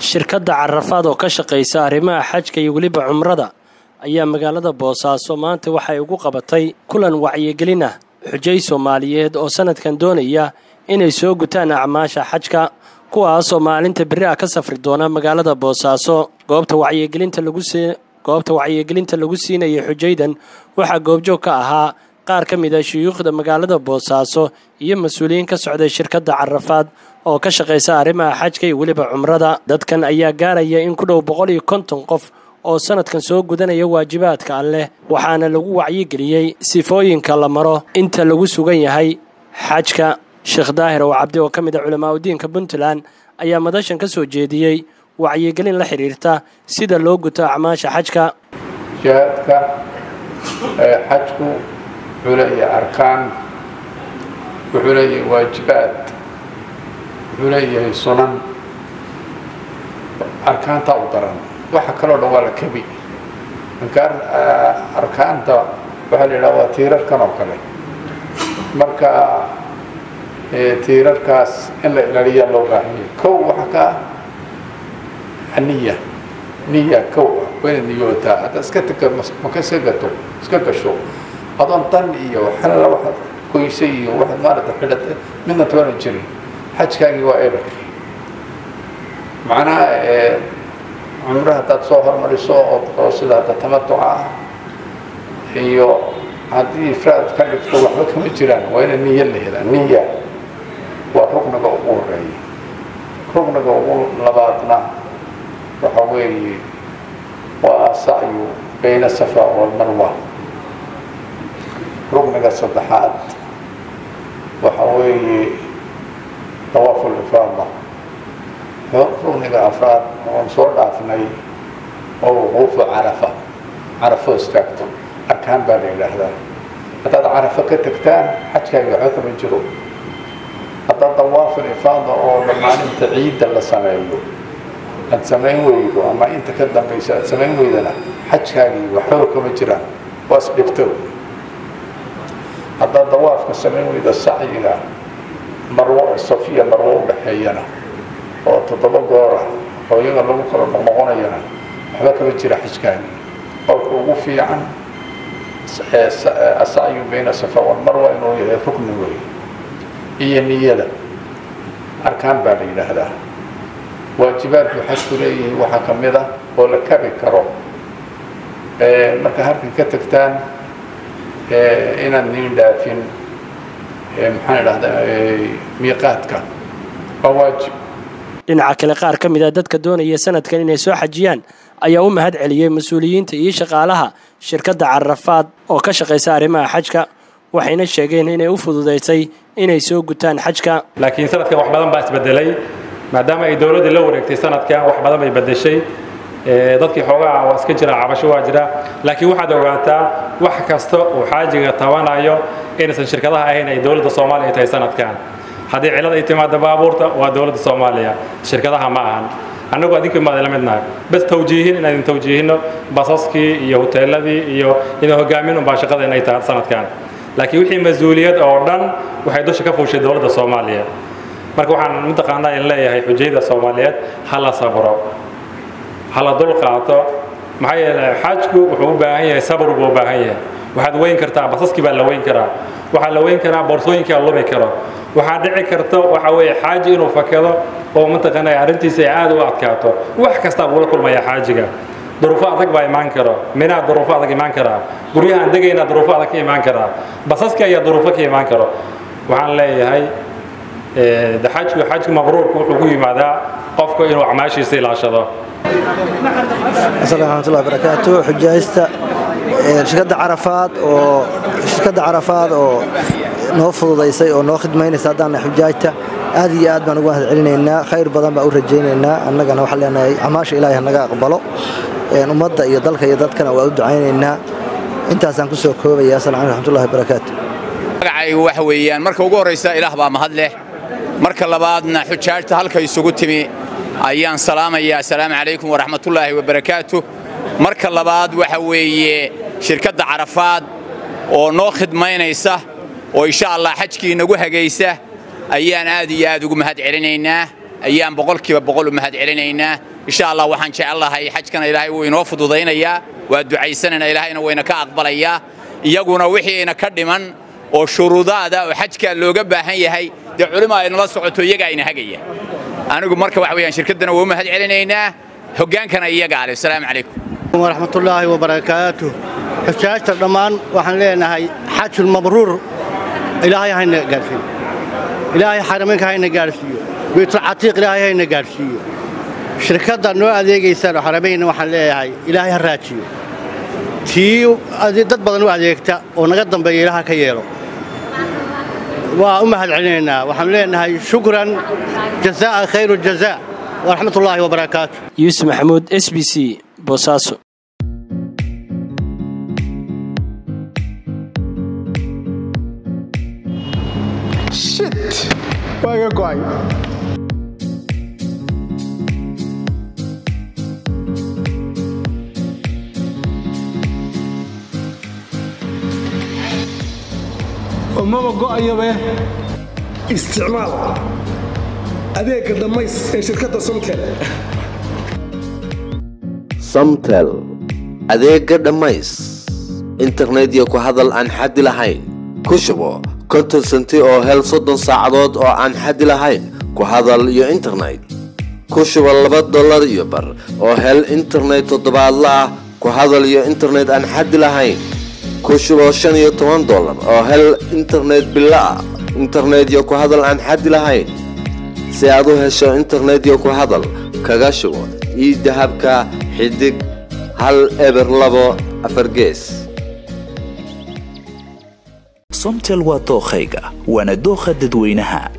shirkadda carafaad oo ka shaqaysa arrimaha xajka iyo weliba cumrada ayaa magaalada boosaaso maanta waxay ugu qabatay kulan wacyigelin ah xujay soomaaliyeed oo sanadkan doonaya inay soo gutaan acmaasha xajka kuwaasoo maalinta beri ah ka safri doona magaalada boosaaso goobta wacyigelinta lagu goobta wacyigelinta lagu siinayay xujaydan waxaa goobjoog ka ahaa qaar ka mid a shuyuukhda magaalada boosaaso iyo mas-uuliyiin ka socday shirkadda carafaad oo ka shaqaysa arrimaha xajka iyo weliba cumrada dadkan ayaa gaaraya in ku dhow boqol iyo konton qof oo sanadkan soo gudanaya waajibaadka alleh waxaana lagu wacyigeliyey sifooyinka la maro inta lagu sugan yahay xajka sheekh daahir oo cabdi oo ka mid a culamaauddiinka puntland ayaa madashan ka soo jeediyey wacyigelin la xidhiirta sida loo guto acmaasha xajka jihaadka xajku wuxuu leeyahay arkaan wuxuu leeyahay waajibaad wuxuu leeyahay sunan arkaantaa u daran waxa kaloo dhan waa la kebi arkaanta waxaa la yidhaha waa tiirarkan oo kale marka tiirarkaas in la ilaaliyaa loo baahanya kow waxa ka aniya niya kow ah waa inaad niyootaa hadda iska tega maka iska gato iska gasho adoon dan iyo xalala waxaad goysay iyo waxaad maarata xidhatay midna toona jirin xajkaagii waa eber macnaha cumre haddaad soo hormariso oo sida hadda tamatuca ah iyo haddii ifraad ka dhigto waxba kama jiraan waa ina niya la helaa niya waa rugniga ugu horeeya rugniga ugu labaadna waxa weeye waa asacyu bayna safa walmarwa rugniga saddexaad waxa weeye dawaafu lifaada rugniga afraad oon soo dhaafnay oo wuquufu carafa carafo istaagto arkaan baa la yidhaahdaa haddaad carafo ka tagtaan xajkaaga waxba kama jiro haddaad dawaaful ifaada oo maalinta ciidda la sameeyo aad samayn weydo ama inta ka dambaysa aad samayn weydana xajkaagii waxbaba kama jiraan waas dhibto haddaad dawaafka samayn weydo sacyiga marwo safiya marwo u dhexeeyana oo toddoba goora oo iyaga lagu kala noqnoqonayana waxba kama jira xajkaagii qolka ugu fiican asacyu bayna safa walmarwa inuu yahay rukni wey iyo niyada arkaan baa la yidhaahdaa waajibaadku xajku leeyihi waxaa ka mid ah oo la kabi karo marka halkan ka tagtaan inaad niin dhaafin maxaan idhahdaa miiqaadka waa waajib dhinaca kale qaar ka mid a dadka doonaya sanadkan inay soo xajiyaan ayaa u mahad celiyey mas-uuliyiinta iyo shaqaalaha shirkadda carafaad oo ka shaqaysa arrimaha xajka waxayna sheegeen inay u fududaysay inay soo gutaan xajka laakiin sanadkan wax badan baa isbedelay maadaama ay dowladdii la wareegtay sanadkan wax badan bay bedeshay dadkii xoogaa waa iska jira cabasho waa jira laakiin waxaad ogaataa wax kasta uu xaajiga tabanayo inaysan shirkadaha ahayn ay dowladda soomaaliya tahay sanadkan haddii cilad ay timaado baabuurta waa dowladda soomaaliya shirkadaha ma ahan annagu adinki maad la midnahay bas tawjiihin inaan idin tawjiihino basaskii iyo hoteeladii iyo idin hogaamin unbaa shaqada inay tahay sanadkan laakiin wixii mas-uuliyad oo dhan waxay dusha ka fuushay dowladda soomaaliya marka waxaan mataqaanaa in leeyahay xujayda soomaaliyeed ha la sabro ha la dul qaato maxaa yeelay xajku wuxuu u baahan yahay sabr buu u baahan yahay waxaad weyn kartaa basaskii baa la weyn karaa waxaa la weyn karaa boorsooyinkaa lumi karo waxaa dhici karta waxa weeye xaaji inuu fakado oo mataqaanaa arrintiisa ay aad u adkaato wax kastaa buu la kulmayaa xaajiga duruufo adag baa imaan karo minaa duruufo adag imaan karaa guryahaan degaynaa duruufo adag ka imaan karaa basaska ayaa duruufo ka imaan karo waxaan leeyahay de xajku xajku mabruurku wuxuu ku yimaadaa qofku inuu acmaashiisa ilaashado asalaamu raxmatullahi barakaatu xujaaysta shirkadda carafaad oo shirkadda carafaad oo noo fududaysay oo noo khidmaynaysa haddaana xujaajta aad iyo aad baan ugu mahad celinaynaa khayr badan baan u rajaynaynaa annagana waxaan leenahay camaasha ilaahay hanaga aqbalo ummadda iyo dalka iyo dadkana waa u ducaynaynaa intaasaan ku soo koobaya asalamu alaikum raxmatullahi barakaatu magacaygu waxa weeyaan marka ugu horraysa ilaah baa mahad leh marka labaadna xujaajta halka isugu timi ayaan salaamayaa assalaamu calaykum waraxmatullaahi wabarakaatu marka labaad waxa weeye shirkadda carafaad oo noo khidmaynaysa oo insha allah xajkii nagu hagaysa ayaan aad iyo aad ugu mahad celinaynaa ayaan boqolkiiba boqol u mahad celinaynaa insha allah waxaan jecellahay xajkana ilaahay wuu inoo fududaynayaa waa ducaysanayna ilaahayna wayna ka aqbalayaa iyaguna wixiina ka dhiman oo shuruudaada oo xajka looga baahan yahay dee culimo ay nala socoto iyagaa ina hagaya anigu marka waxa weeyaan shirkaddana waa u mahad celinaynaa hoggaankana iyagaa leh asalaamu calaykum waraxmatullaahi wabarakaatuh xujaajta dhammaan waxaan leenahay xajul mabruur ilaahay hayna gaadhsiiyo ilaahay xarameynka hayna gaadhsiiyo baytulcatiiq ilaahay hayna gaadhsiiyo shirkadda noo adeegaysaan oo xarameynna waxaan leeyahay ilaahay ha raajiyo tii dad badan u adeegta oo naga dambeeya ilaaha ka yeelo waa u mahad celinaynaa waxaan leenahay shukran jazaa'a khayru jazaa waraxmatullaahi wabarakaatu yuusuf maxamuud s b c boosaaso shit waa iga go'ay maba go'ayabe isticmaal adeegga dhammays ee shirkadda somtel samtel adeegga dhammays internet iyo ku hadal aan xaddi lahayn ku shubo konton senti oo hel soddon saacadood oo aan xaddi lahayn ku hadal iyo internet ku shubo laba dollar iyo bar oo hel internet toddobaadla ah ku hadal iyo internet aan xaddi lahayn ku shubo shan iyo toban dollar oo hel internet bilo ah internet iyo ku hadal aan xaddi lahayn si aad u hesho internet iyo ku hadal kaga shubo ii dahabka xidig hal eber labo afar gees somtel waa dookhayga waana dookha dadweynaha